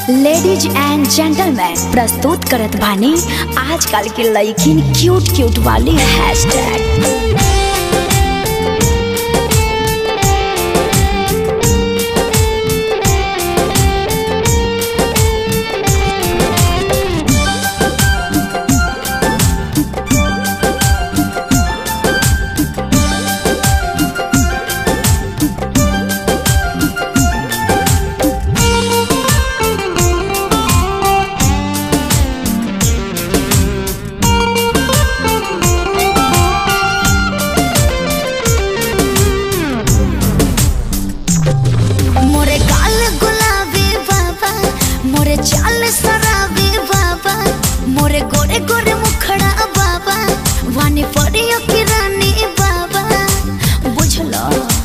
Ladies and gentleman प्रस्तुत करत बानी आजकल के लड़किन क्यूट क्यूट वाली हैशटैग मोरे गाल गुलाबी बाबा मोरे चाल सराबी बाबा मोरे गोरे गोरे मुखड़ा बाबा वानी परियो की रानी बाबा बुझलो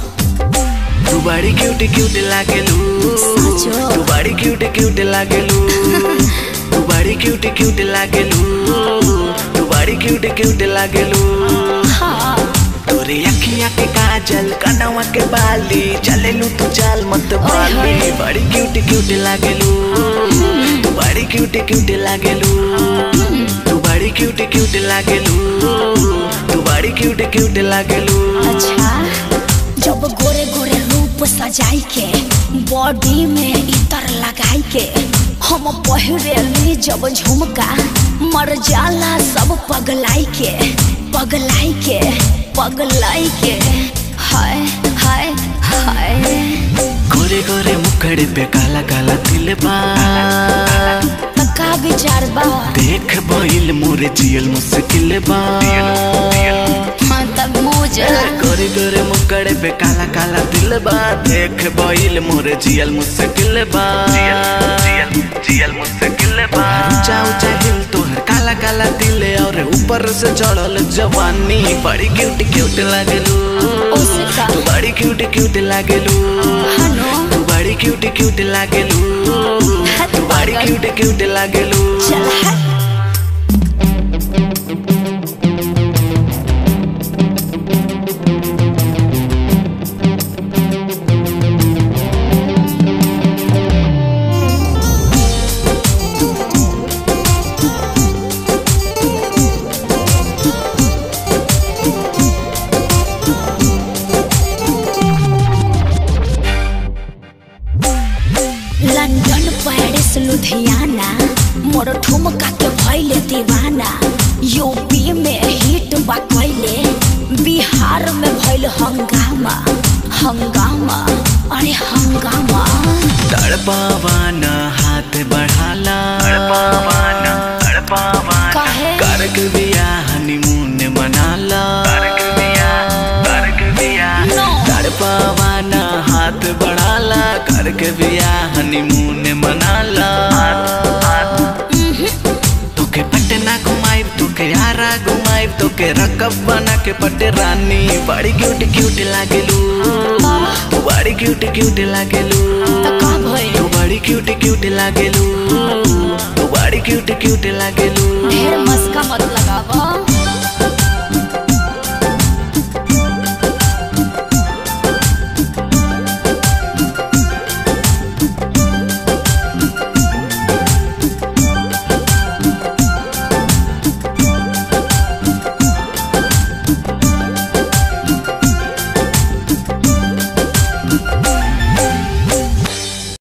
तू बड़ी क्यूट क्यूट लागेलू सचो? तू बड़ी क्यूट क्यूट लागेलू तू बड़ी क्यूट क्यूट लागेलू तू बड़ी क्यूट क्यूट लागेलू हाँ तोरे अखियां के काजल कनवा के बाली चलेलू तू चाल मत बाली ओए। बड़ी क्यूट क्यूट लागेलू तू बड़ी क्यूट क्यूट लागेलू तू बड़ी क्यूट क्यूट लागेलू तू बड़ी क्यूट क्यूट लागेलू अच्छा जब गोरे गोरे रूप सजाई के बॉडी में इतर लगाई के हम पहिरेली जब झुमका मर जाला सब पगलाई के पगलाई के पगलाई के हाय हाय हाय गोरे गोरे मुखड़े पे काला काला तिल बा त का विचार बा देख बहिल मोरे जियल मुश्किल बा हाँ तब मुझे गोरे गोरे मुखड़े पे काला काला तिल बा देख बहिल मोरे जियल मुश्किल बा जियल मुश्किल बा ऊंचा ऊंचा दिल तोहर काला काला दिल और ऊपर से चढ़ल जवानी बड़ी क्यूट क्यूट लागेलू ओसे का? तू बड़ी क्यूट क्यूट लागेलू हनो तू बड़ी क्यूट क्यूट लागेलू तू बड़ी क्यूट क्यूट लागेलू चल हट लंदन पेरिस लुधियाना मोर ठुमका के भइले दीवाना यूपी में हिट बा कइले बिहार में भइल हंगामा हंगामा अरे हंगामा तड़पावान हाथ बढ़ाला तड़पावान तड़पावान काहे? करक बिया हनीमून मनाला करक बिया करक बिया No. तड़पावान हाथ बढ़ाला करक बिया हनीमून मनाला तोके पटना घुमाइब तोके आरा घुमाइब तोके रकब बना के पटे रानी बड़ी क्यूट क्यूट लागेलू तू बड़ी क्यूट क्यूट लागेलू त का भइल तू बड़ी क्यूट क्यूट लागेलू तू बड़ी क्यूट क्यूट लागेलू ढेर मस्ती